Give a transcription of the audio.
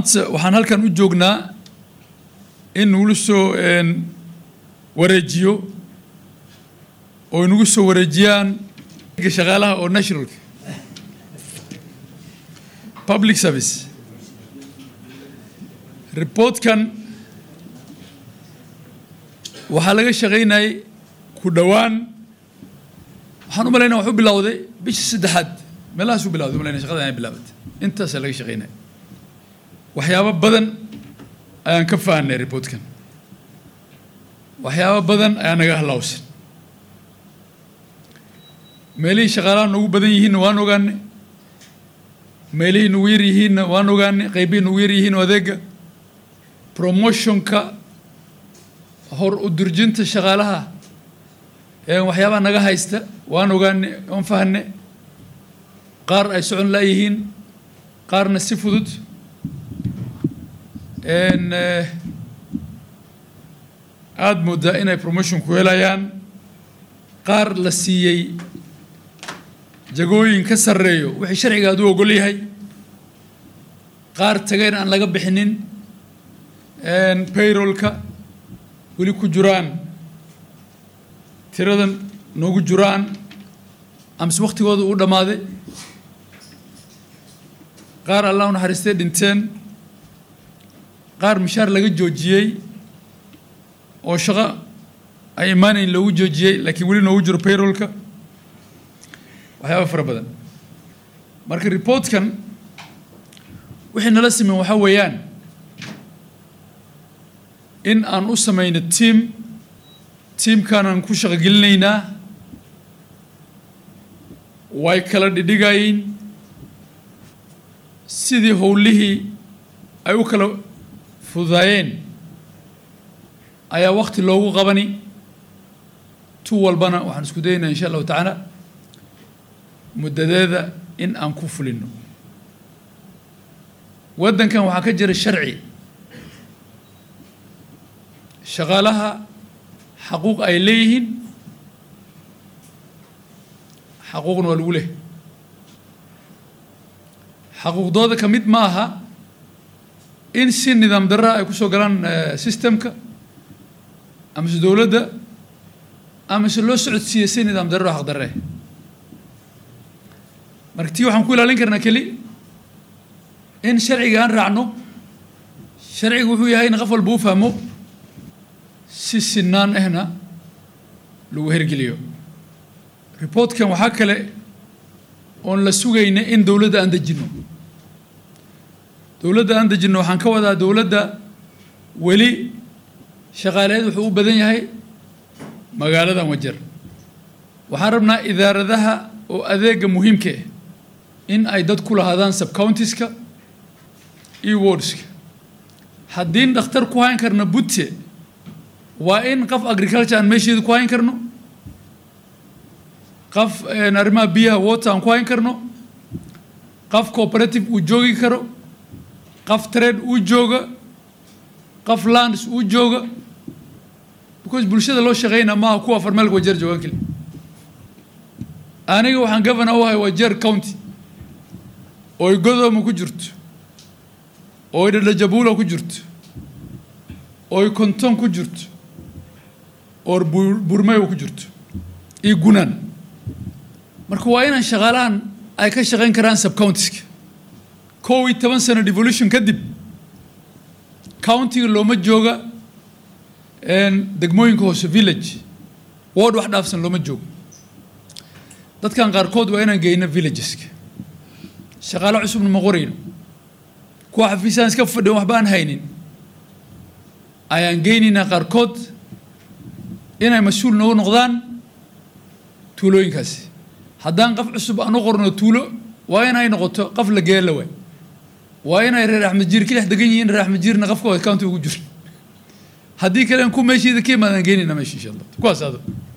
maanta waxaan halkan u joognaa in nagula soo wareejiyo oo inagu soo wareejiyaan shaqaalaha oo nationalka public service reportkan waxaa laga shaqaynayay ku dhowaan waxaan u malaynaya waxu bilowday bishii saddexaad meelahaas u bilawday umalayna shaqada ay bilaabatay intaasaa laga shaqaynaya waxyaabo badan ayaan ka fahanay reportkan waxyaabo badan ayaa naga halaawsan meelihii shaqaalaha noogu badan yihiinna waan ogaanay meelihii nagu yar yihiinna waan ogaanay qaybihii nagu yar yihiin adeega promotionka hor u durjinta shaqaalaha ee waxyaabaha naga haysta waan ogaanay waan fahanay qaar ay socon laayihiin qaarna si fudud aada moodaa inay promotion ku helayaan qaar la siiyey jagooyin ka sarreeyo wixii sharciga aad u ogol yahay qaar tageen aan laga bixinin bayrolka weli ku jiraan tiradan noogu jiraan amase waktigooda uu dhammaaday qaar allah u naxariistay dhinteen qaar mishaar laga joojiyey oo shaqo ay imaanayn loogu joojiyey laakiin weli noogu jiro bayrolka waxyaaba fara badan marka reportkan wixii nala sameyn waxaa weeyaan in aan u samayno tiam tiamkaanaan ku shaqo gelinaynaa way kala dhidhigayiin sidii howlihii ay u kala fududaayeen ayaa wakti loogu qabani tu walbana waxaan isku dayaynaa insha allahu tacaala muddadeeda in aan ku fulino waddankan waxaa ka jira sharci shaqaalaha xaquuq ay leeyihiin xaquuqna waa lagu leh xaquuqdooda ka mid ma aha in si nidaam darra ay ku soo galaan systemka amase dowladda amase loo socodsiiya si nidaam darro xaq darre marka tii waxaan ku ilaalin karnaa keli in sharciga aan raacno sharciga wuxuu yahay in qof walba u fahmo si sinaan ahna lagu hergeliyo reportkan waxaa kale oon la sugayna in dowladda aan dejinno dowladda aan dejinno waxaan ka wadaa dowladda weli shaqaaleed wuxuu u badan yahay magaaladan wajar waxaan rabnaa idaaradaha oo adeega muhiimka ah in ay dad ku lahaadaan subcountiska iyo wardska haddiin dhakhtar ku hayn karno butte waa in qof agriculture aan meesheeda ku hayn karno qof arrimaha biyaha water aan ku hayn karno qof cooperative uu joogi karo qof trade uu jooga qof lands uu jooga because bulshada loo shaqeynaa maaha kuwa farmeelka wajeer joogaan keli aniga waxaan governor u ahay wajeer county ooy godooma ku jirto ooy dhadhajabuula ku jirto ooy konton ku jirto oo burmayo ku jirto iyo gunaan marka waa inaan shaqaalahan ay ka shaqayn karaan subcountiska kow iyo toban sano devolution kadib countiga looma jooga degmooyinka hoose village ward wax dhaafsan looma joogo dadkan qaarkood waa inaan geyno villageska shaqaalo cusubna ma qorayno kuwa xafiisaan iska fadhiyan waxba aan haynin ayaan geynaynaa qaarkood inay mas-uul noogu noqdaan tuulooyinkaasi haddaan qof cusub aan u qorno tuulo waa inay noqoto qof la geela waay waa inay reer axmed jiir ka dhex degan yihiin reer axmed jiirna qofka county ugu jiro haddii kale ku meesheeda ka imaadaan geynayna meesha insha allah kuwaas ado